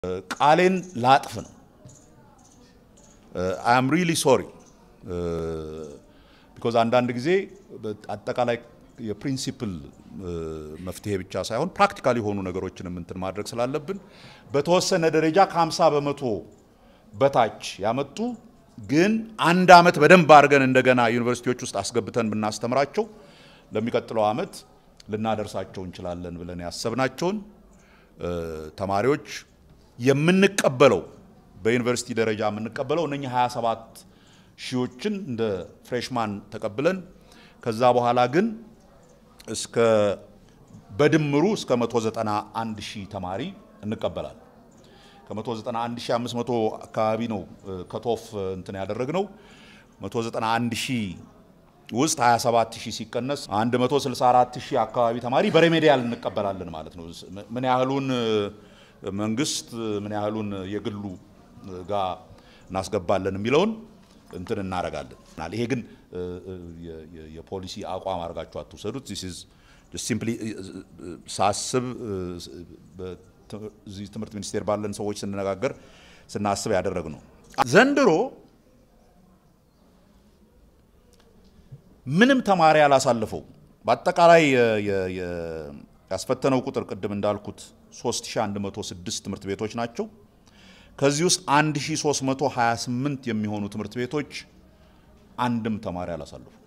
ቃሌን ላጥፍ ነው። አይ አም ሪሊ ሶሪ ቢኮዝ አንዳንድ ጊዜ አጠቃላይ የፕሪንሲፕል መፍትሄ ብቻ ሳይሆን ፕራክቲካል የሆኑ ነገሮችንም እንትን ማድረግ ስላለብን በተወሰነ ደረጃ ከ50 በመቶ በታች ያመጡ ግን አንድ አመት በደንብ አድርገን እንደገና ዩኒቨርሲቲዎች ውስጥ አስገብተን ብናስተምራቸው ለሚቀጥለው አመት ልናደርሳቸው እንችላለን ብለን ያሰብናቸውን ተማሪዎች የምንቀበለው በዩኒቨርሲቲ ደረጃ የምንቀበለው እነኚህ 27 ሺዎችን እንደ ፍሬሽማን ተቀብለን ከዛ በኋላ ግን እስከ በድምሩ እስከ 191 ሺህ ተማሪ እንቀበላለን። ከ191500 አካባቢ ነው ከቶፍ እንትን ያደረግነው 191 ሺህ ውስጥ 27 ሺህ ሲቀነስ 164 ሺህ አካባቢ ተማሪ በሬሜዲያል እንቀበላለን ማለት ነው። ምን ያህሉን መንግስት ምን ያህሉን የግሉ ጋር እናስገባለን የሚለውን እንትን እናደርጋለን። ይሄ ግን የፖሊሲ አቋም አድርጋችሁ አትውሰዱት። ሲምፕሊ ሳስብ እዚህ ትምህርት ሚኒስቴር ባለን ሰዎች ስንነጋገር ስናስብ ያደረግ ነው። ዘንድሮ ምንም ተማሪ ያላሳለፈው በአጠቃላይ ያስፈተነው ቁጥር ቅድም እንዳልኩት 3106 ትምህርት ቤቶች ናቸው። ከዚህ ውስጥ 1328 የሚሆኑ ትምህርት ቤቶች አንድም ተማሪ አላሳለፉ።